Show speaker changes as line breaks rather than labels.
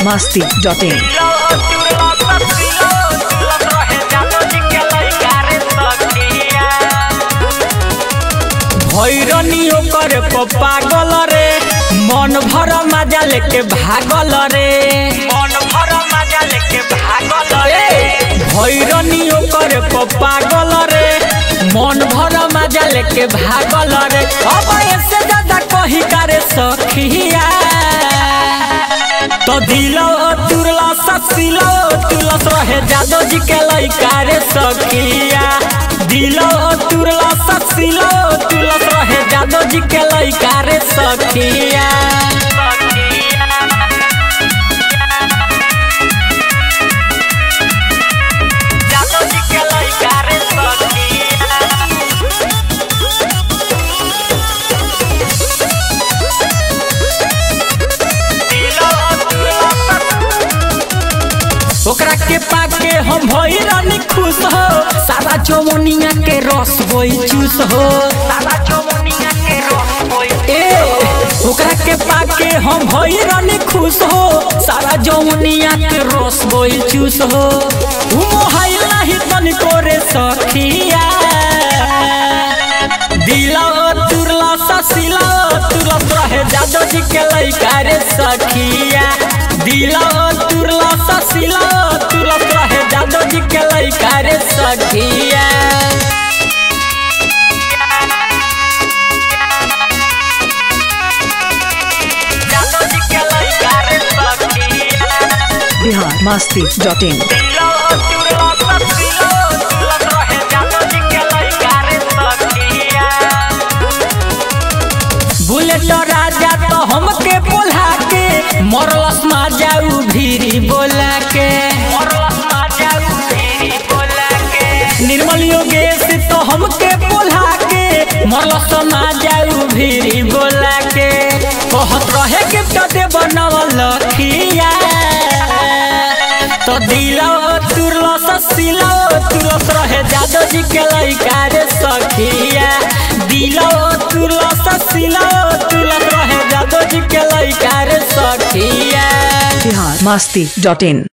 biharmasti.in
भैरनी ओकर पागल रे मन भर मजा लेके भागल रे मन भर मजा लेके भागल रे भैरनी ओकर पागल रे मन भर मजा लेके भागल रे अब ऐसे ज्यादा कही करे सखिया तो दिलो तुरला ससिलो तुलस रहे जादो जी के लइका रे सखिया दिलो तुरला ससिलो तुलस रहे जादो जी के लइका रे सखिया जादो जी के लइका रे सखिया ओकरा के पाके हम भई रानी खुश हो सारा चौमनिया के रस होई चूस हो सारा चौमनिया के रस होई ए ओकरा के पाके हम भई रानी खुश हो सारा जौमनिया के रस होई चूस हो उ मोहाई नाही तन करे सखिया दिला तुरला ससिला तुरला रहे जादो जी के लइका रे सखिया दिला तुरला ससिला तुरला रहे जादो जी के लइका रे सखिया जादो जी के लइका रे सखिया
biharmasti.in
दिलो तुरला ससिला तुरला रहे जादो जी के लइका रे सखिया बुलेट राजा तो हमके बोला के मरलस मा जाऊ भीरी बोला के निर्मल योगेश तो हमके बोला के मरलस मा जाऊ भीरी बोला के कहत रहे के कदे बनवल लखिया तो दिलो तुरलो ससिलो तुरस रहे जादो जी के लइका रे सखिया दिलो तुरलो ससिलो तुरस रहे जादो जी के लइका रे सखिया
biharmasti.in